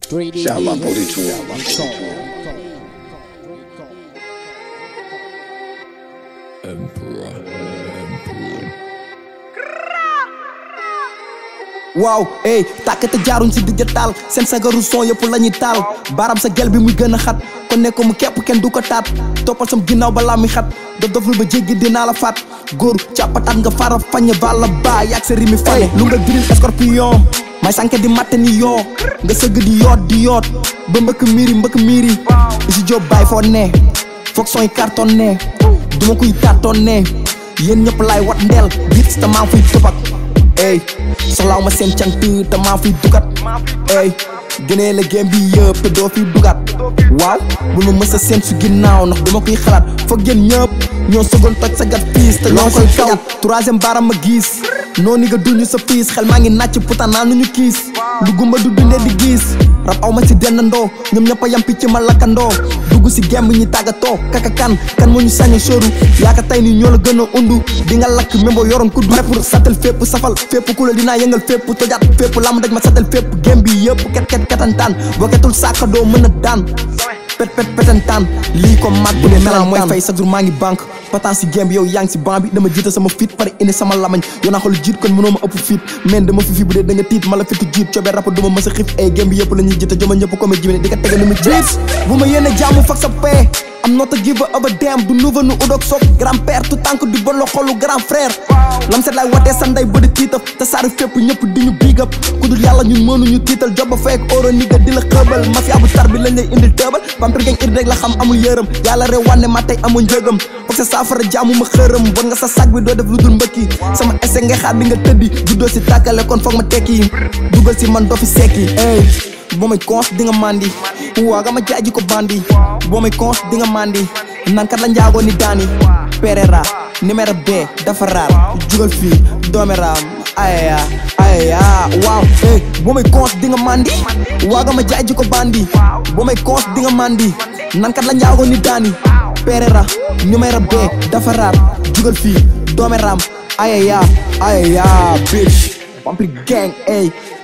3D Shout my Beats. 42. waaw ey tàkkate jaaruñ si digg taal seen sagaru son yëpp la ñuy taal baaraam sa gel bi muy gën a xat kon ne ko mu képp kenn du ko taat toppal sam ginnaaw balaa muy xat dof dof lu ba jéggi dinaa la faat góor càppataat nga fara fañe bala ba yaag sa rimi fane lu nga diril scorpion may sànke di matte ni yoo nga sëgg di yoot di yoot ba mbëkk miiri mbëkk miiri si job baay foo ne foog son yi carton ne duma kuy carton ne yéen ñëpp laay wat ndeel biit te maa fuy tubak ey soxlaaw ma seen cant te maa fiy dugat ey gënee la game bi yëpp te doo fiy dugat waaw bu nu mës a seen su ginnaaw ndax dama koy xalaat foog ngeen ñëpp ñoo sëgoon toj sa gat piis te ñoo koy kaw troisième baram ma gis noonu nga duñu sa piis xel maa ngi nàcc putaan naa nu ñu kiis lu gumba du dundee di gis rab aw ma si dendandoo ñoom ñëpp a yam picc ma lakkandoo dugg si gemb ñi tàggatoo kaka kan kan moo ñu sañ sóoru yaaka tey nii ñoo la gën a undu di nga lakk même boo yoroon ku pare pour satal fépp safal fépp ku la dinaa yëngal fépp tojaat fépp lam daj ma satal fépp gem bi yëpp ket ket ketantaan boo ketul saaka doo mën a daan pet pet petantaan lii ko mat bu ne melan mooy fay chaque jour maa ngi banque patan si gem bi yow yaa ngi si banc bi dama jiita sama fit pare indi sama lamañ yow naa xool jiit kon mënoo ma ëpp fit men dama fi fi bu dee da nga tiit ma la fitu jiit coobee rapport duma mës a xiif ay gem bi yëpp la ñuy jiita joma ñëpp ko ma jimine di ko tege ni mu jiit bu ma yéene jaamu fak sa paix am not a give up a damn du nouveau nu udok sok grand père tout tànk du bon la xolu grand frère lam set laay watee sanday ba di tiitaf te saari fépp ñëpp di ñu big up ku dul yàlla ñun mënuñu tiital job ba fekk oro ni ga di la xëbal mafia bu tar bi lañ lay indil tëbal vampire gang ir rek la xam amul yërëm yàlla rew wanne ma tey amul njëgam foog sa saafara jaamu ma xërëm bon nga sa sag bi doo def lu dul mbëkki sama ese ngay xaar di nga tëddi juddoo si tàkkale kon foog ma tekki dugal si man doo fi sekki ey boo may cons di nga mandi waa nga ma jaaji ko bandi boo may cons di nga mandi nankat la njaago ni daani perera numéro B dafa raar jugal fii doomeraam ayaya ayaya waaw eh boo may cons di nga mandi waa nga ma jaaji ko bandi boo may cons di nga mandi nankat la njaago ni daani perera numéro B dafa raar jugal fii doomeraam ayaya ayaya bitch vampire gang ey